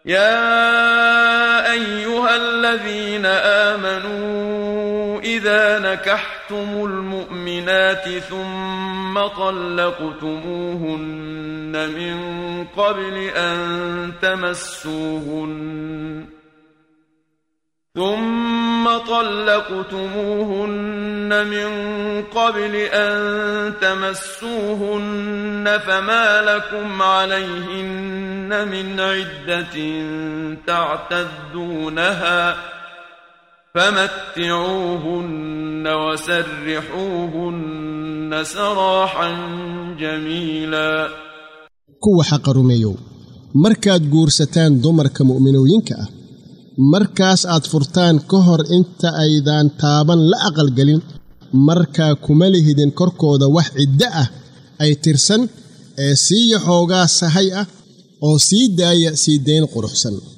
يا ايها الذين امنوا اذا نكحتم المؤمنات ثم طلقتموهن من قبل ان تمسوهن ثم طلقتموهن من قبل أن تمسوهن فما لكم عليهن من عدة تعتدونها فمتعوهن وسرحوهن سراحا جميلا kuwa xaqa rumeeyow markaad guursataan dumarka mu'minooyinka ah markaas aad furtaan ka hor inta aydaan taaban la aqalgelin markaa kuma lihidin korkooda wax ciddo ah ay tirsan ee siiya xoogaa sahay ah oo sii daaya sii dayn quruxsan